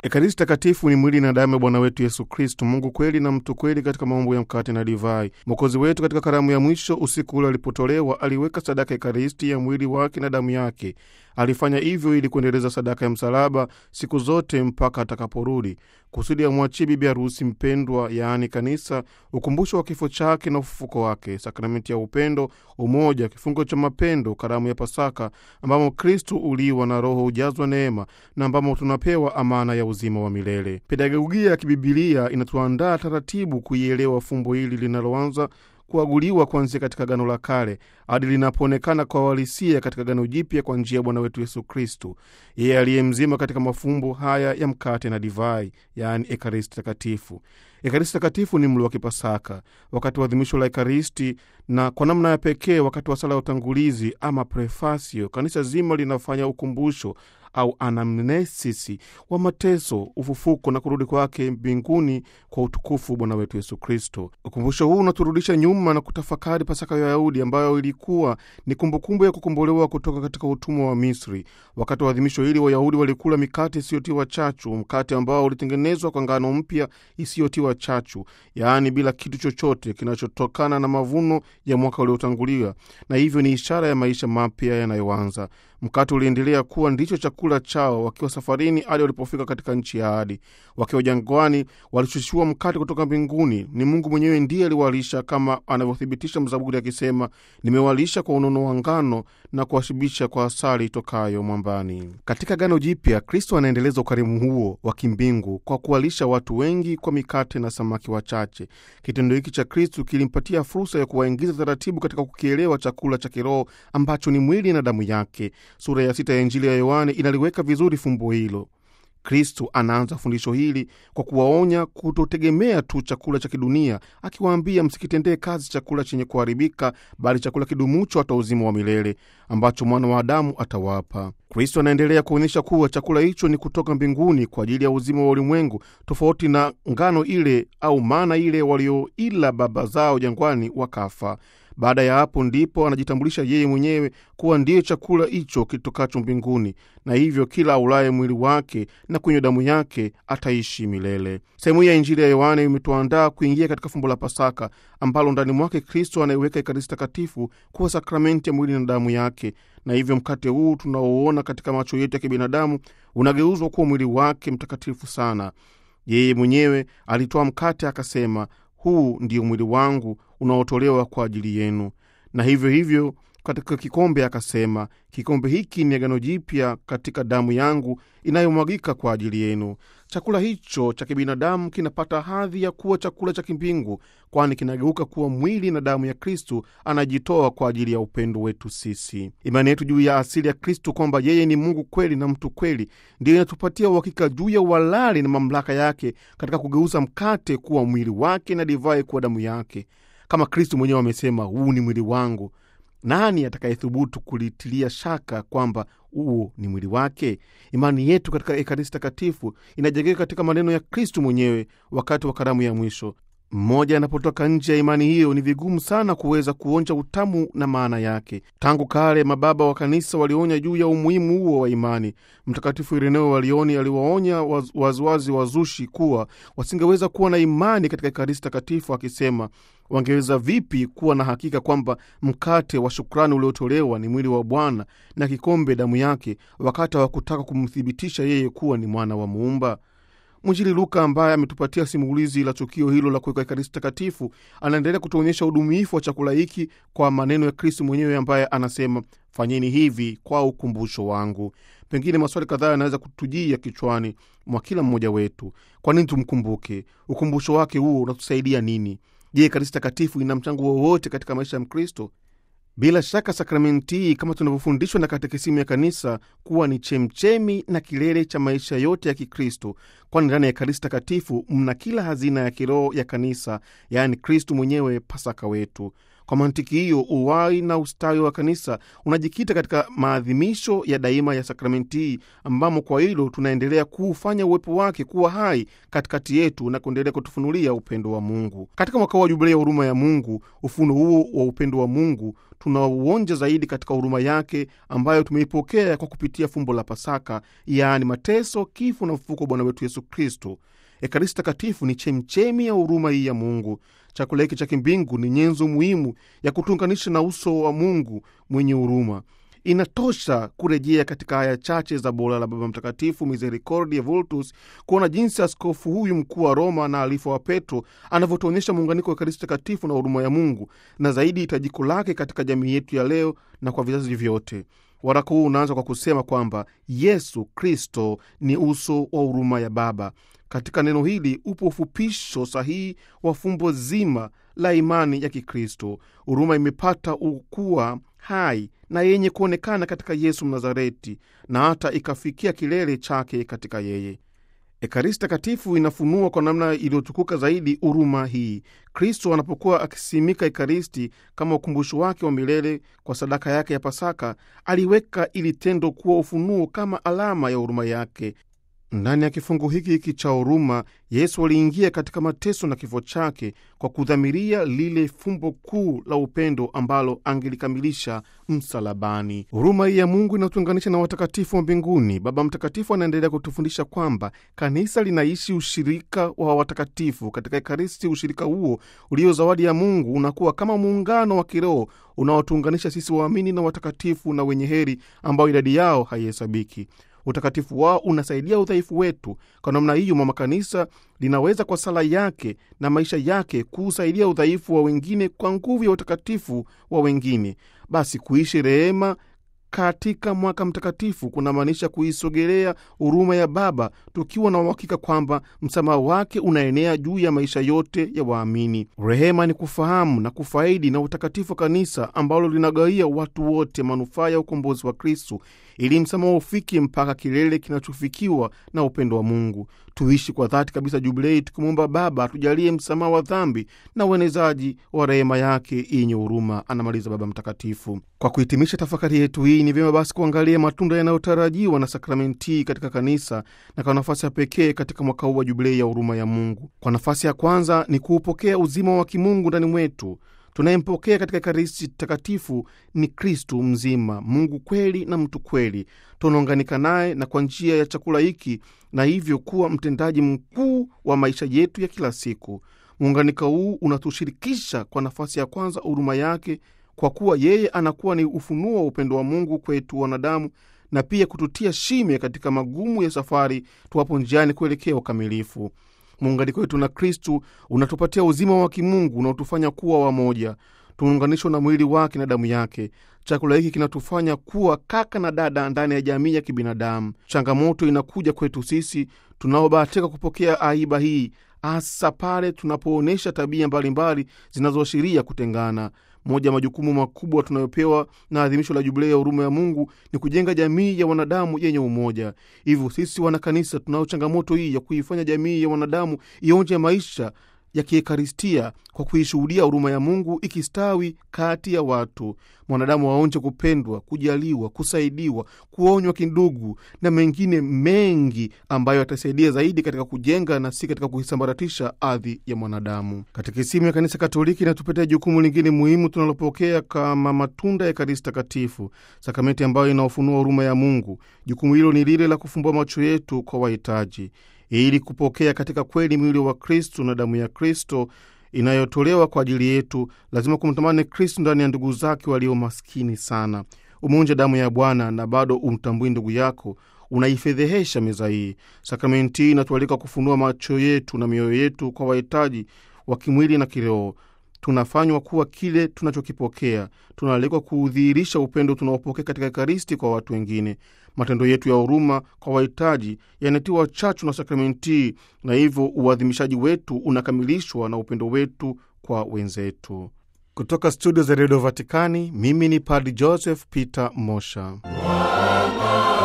Ekaristi Takatifu ni mwili na damu ya Bwana wetu Yesu Kristu, Mungu kweli na mtu kweli, katika maumbo ya mkate na divai. Mwokozi wetu katika karamu ya mwisho, usiku ule alipotolewa, aliweka sadaka Ekaristi ya mwili wake na damu yake. Alifanya hivyo ili kuendeleza sadaka ya msalaba siku zote mpaka atakaporudi, kusudi amwachie bibi harusi mpendwa, yaani kanisa, ukumbusho wa kifo chake na ufufuko wake, sakramenti ya upendo, umoja, kifungo cha mapendo, karamu ya Pasaka ambamo Kristu uliwa na Roho hujazwa neema na ambamo tunapewa amana ya uzima wa milele. Pedagogia ya kibibilia inatuandaa taratibu kuielewa fumbo hili linaloanza kuaguliwa kuanzia katika Gano la Kale hadi linapoonekana kwa uhalisia katika Gano Jipya kwa njia ya Bwana wetu Yesu Kristu, yeye aliye mzima katika mafumbo haya ya mkate na divai, yaani Ekaristi Takatifu. Ekaristi Takatifu ni mlo wa Kipasaka, wakati wa adhimisho la Ekaristi, na kwa namna ya pekee wakati wa sala ya utangulizi ama prefasio, kanisa zima linafanya ukumbusho au anamnesisi wa mateso, ufufuko na kurudi kwake mbinguni kwa utukufu Bwana wetu Yesu Kristo. Ukumbusho huu unaturudisha nyuma na kutafakari Pasaka ya Wayahudi ambayo ilikuwa ni kumbukumbu ya kukombolewa kutoka katika utumwa wa Misri. Wakati wa adhimisho hili, Wayahudi walikula mikate isiyotiwa chachu, mkate ambao ulitengenezwa kwa ngano mpya isiyotiwa chachu, yaani bila kitu chochote kinachotokana na mavuno ya mwaka uliotangulia, na hivyo ni ishara ya maisha mapya yanayoanza. Mkate uliendelea kuwa ndicho chakula chao wakiwa safarini hadi walipofika katika nchi ya ahadi. Wakiwa jangwani, walishushiwa mkate kutoka mbinguni. Ni Mungu mwenyewe ndiye aliwalisha, kama anavyothibitisha Mzaburi akisema, nimewalisha kwa unono wa ngano na kuwashibisha kwa asali itokayo mwambani. Katika Gano Jipya, Kristo anaendeleza ukarimu huo wa kimbingu kwa kuwalisha watu wengi kwa mikate na samaki wachache. Kitendo hiki cha Kristo kilimpatia fursa ya kuwaingiza taratibu katika kukielewa chakula cha kiroho ambacho ni mwili na damu yake. Sura ya sita ya Injili ya Yohane inaliweka vizuri fumbo hilo. Kristu anaanza fundisho hili kwa kuwaonya kutotegemea tu chakula cha kidunia, akiwaambia msikitendee kazi chakula chenye kuharibika, bali chakula kidumucho hata uzima wa milele ambacho mwana wa Adamu atawapa. Kristo anaendelea kuonyesha kuwa chakula hicho ni kutoka mbinguni kwa ajili ya uzima wa ulimwengu, tofauti na ngano ile au mana ile walioila baba zao jangwani wakafa. Baada ya hapo ndipo anajitambulisha yeye mwenyewe kuwa ndiye chakula hicho kitokacho mbinguni, na hivyo kila aulaye mwili wake na kunywa damu yake ataishi milele. Sehemu hii ya Injili ya Yohane imetuandaa kuingia katika fumbo la Pasaka ambalo ndani mwake Kristo anaiweka Ekaristi Takatifu kuwa sakramenti ya mwili na damu yake, na hivyo mkate huu tunaouona katika macho yetu ya kibinadamu unageuzwa kuwa mwili wake mtakatifu sana. Yeye mwenyewe alitoa mkate akasema, huu ndio mwili wangu unaotolewa kwa ajili yenu. Na hivyo hivyo katika kikombe akasema, kikombe hiki ni agano jipya katika damu yangu inayomwagika kwa ajili yenu. Chakula hicho cha kibinadamu kinapata hadhi ya kuwa chakula cha kimbingu, kwani kinageuka kuwa mwili na damu ya Kristu anajitoa kwa ajili ya upendo wetu sisi. Imani yetu juu ya asili ya Kristu kwamba yeye ni Mungu kweli na mtu kweli ndiyo inatupatia uhakika juu ya uhalali na mamlaka yake katika kugeuza mkate kuwa mwili wake na divai kuwa damu yake. Kama Kristu mwenyewe amesema, huu ni mwili wangu, nani atakayethubutu kulitilia shaka kwamba huo ni mwili wake? Imani yetu katika Ekaristi Takatifu inajengeka katika maneno ya Kristu mwenyewe wakati wa karamu ya mwisho. Mmoja anapotoka nje ya imani hiyo, ni vigumu sana kuweza kuonja utamu na maana yake. Tangu kale mababa wa kanisa walionya juu ya umuhimu huo wa imani. Mtakatifu Ireneo wa Lioni aliwaonya waziwazi wazushi kuwa wasingeweza kuwa na imani katika Ekaristi Takatifu, akisema wangeweza vipi kuwa na hakika kwamba mkate wa shukrani uliotolewa ni mwili wa Bwana na kikombe damu yake, wakati hawakutaka kumthibitisha yeye kuwa ni mwana wa Muumba? Mwinjili Luka ambaye ametupatia simulizi la tukio hilo la kuweka Ekaristi Takatifu anaendelea kutuonyesha udumifu wa chakula hiki kwa maneno ya Kristu mwenyewe ambaye anasema, fanyeni hivi kwa ukumbusho wangu. Pengine maswali kadhaa yanaweza kutujia kichwani mwa kila mmoja wetu. Kwa nini tumkumbuke? Ukumbusho wake huo unatusaidia nini? Je, Ekaristi Takatifu ina mchango wowote katika maisha ya Mkristo? Bila shaka sakramenti hii kama tunavyofundishwa na katekisimu ya kanisa kuwa ni chemchemi na kilele cha maisha yote ya Kikristo, kwani ndani ya Ekaristi Takatifu mna kila hazina ya kiroho ya kanisa, yaani Kristu mwenyewe, Pasaka wetu. Kwa mantiki hiyo, uwai na ustawi wa kanisa unajikita katika maadhimisho ya daima ya sakramenti hii, ambamo kwa hilo tunaendelea kuufanya uwepo wake kuwa hai katikati yetu na kuendelea kutufunulia upendo wa Mungu. Katika mwaka wa jubilei ya huruma ya Mungu, ufuno huo wa upendo wa Mungu tunauonja zaidi katika huruma yake ambayo tumeipokea kwa kupitia fumbo la Pasaka, yaani mateso, kifo na ufufuko wa Bwana wetu Yesu Kristo. Ekaristi Takatifu ni chemchemi ya huruma hii ya Mungu. Chakula hiki cha kimbingu ni nyenzo muhimu ya kutuunganisha na uso wa Mungu mwenye huruma. Inatosha kurejea katika aya chache za bora la Baba Mtakatifu Misericordiae Vultus kuona jinsi askofu huyu mkuu wa Roma na alifa wa Petro anavyotuonyesha muunganiko wa Ekaristi Takatifu na huruma ya Mungu, na zaidi hitajiko lake katika jamii yetu ya leo na kwa vizazi vyote. Waraka huu unaanza kwa kusema kwamba Yesu Kristo ni uso wa huruma ya Baba. Katika neno hili upo ufupisho sahihi wa fumbo zima la imani ya Kikristo. Huruma imepata ukuwa hai na yenye kuonekana katika Yesu Mnazareti na hata ikafikia kilele chake katika yeye. Ekaristi Takatifu inafunua kwa namna iliyotukuka zaidi huruma hii. Kristo anapokuwa akisimika Ekaristi kama ukumbusho wake wa milele kwa sadaka yake ya Pasaka, aliweka ili tendo kuwa ufunuo kama alama ya huruma yake. Ndani ya kifungu hiki hiki cha huruma, Yesu aliingia katika mateso na kifo chake kwa kudhamiria lile fumbo kuu la upendo ambalo angelikamilisha msalabani. Huruma hii ya Mungu inatuunganisha na watakatifu wa mbinguni. Baba Mtakatifu anaendelea kutufundisha kwamba kanisa linaishi ushirika wa watakatifu katika Ekaristi. Ushirika huo ulio zawadi ya Mungu unakuwa kama muungano wa kiroho unaotuunganisha sisi waamini na watakatifu na wenye heri ambao idadi yao haihesabiki. Utakatifu wao unasaidia udhaifu wetu. Kwa namna hiyo, mama kanisa linaweza kwa sala yake na maisha yake kuusaidia udhaifu wa wengine kwa nguvu ya utakatifu wa wengine. Basi kuishi rehema katika mwaka mtakatifu kunamaanisha kuisogelea huruma ya Baba tukiwa na uhakika kwamba msamaha wake unaenea juu ya maisha yote ya waamini. Rehema ni kufahamu na kufaidi na utakatifu wa kanisa ambalo linagawia watu wote manufaa ya ukombozi wa Kristu ili msamaha ufike mpaka kilele kinachofikiwa na upendo wa Mungu. Tuishi kwa dhati kabisa Jubilei tukimwomba Baba atujalie msamaha wa dhambi na uenezaji wa rehema yake yenye huruma, anamaliza Baba Mtakatifu. Kwa kuhitimisha tafakari yetu hii, ni vyema basi kuangalia matunda yanayotarajiwa na sakramenti katika kanisa na kwa nafasi ya pekee katika mwaka huu wa Jubilei ya huruma ya Mungu. Kwa nafasi ya kwanza ni kuupokea uzima wa kimungu ndani mwetu. Tunayempokea katika Ekaristi Takatifu ni Kristu mzima, Mungu kweli na mtu kweli. Tunaunganika naye na kwa njia ya chakula hiki, na hivyo kuwa mtendaji mkuu wa maisha yetu ya kila siku. Muunganiko huu unatushirikisha kwa nafasi ya kwanza huruma yake, kwa kuwa yeye anakuwa ni ufunuo wa upendo wa Mungu kwetu wanadamu, na pia kututia shime katika magumu ya safari tuwapo njiani kuelekea ukamilifu. Muunganiko wetu na Kristu unatupatia uzima wa kimungu unaotufanya kuwa wamoja. Tumeunganishwa na mwili wake na damu yake. Chakula hiki kinatufanya kuwa kaka na dada ndani ya jamii ya kibinadamu. Changamoto inakuja kwetu sisi tunaobahatika kupokea aiba hii, hasa pale tunapoonyesha tabia mbalimbali zinazoashiria kutengana. Moja ya majukumu makubwa tunayopewa na adhimisho la Jubilei ya huruma ya Mungu ni kujenga jamii ya wanadamu yenye umoja. Hivyo sisi wanakanisa tunao changamoto hii ya kuifanya jamii ya wanadamu ionje maisha ya kiekaristia kwa kuishuhudia huruma ya Mungu ikistawi kati ya watu. Mwanadamu waonje kupendwa, kujaliwa, kusaidiwa, kuonywa kindugu na mengine mengi ambayo yatasaidia zaidi katika kujenga na si katika kuisambaratisha ardhi ya mwanadamu. Katekisimu ya Kanisa Katoliki inatupatia jukumu lingine muhimu tunalopokea kama matunda ya Ekaristi Takatifu, sakramenti ambayo inaofunua huruma ya Mungu. Jukumu hilo ni lile la kufumbua macho yetu kwa wahitaji ili kupokea katika kweli mwili wa Kristu na damu ya Kristo inayotolewa kwa ajili yetu, lazima kumtamani Kristu ndani ya ndugu zake walio maskini sana. Umeonja damu ya Bwana na bado umtambui ndugu yako, unaifedhehesha meza hii. Sakramenti hii inatualika kufunua macho yetu na mioyo yetu kwa wahitaji wa kimwili na kiroho. Tunafanywa kuwa kile tunachokipokea. Tunaalikwa kuudhihirisha upendo tunaopokea katika Ekaristi kwa watu wengine. Matendo yetu ya huruma kwa wahitaji yanatiwa chachu na sakramenti, na hivyo uadhimishaji wetu unakamilishwa na upendo wetu kwa wenzetu. Kutoka studio za redio Vatikani, mimi ni Padri Joseph Peter Mosha.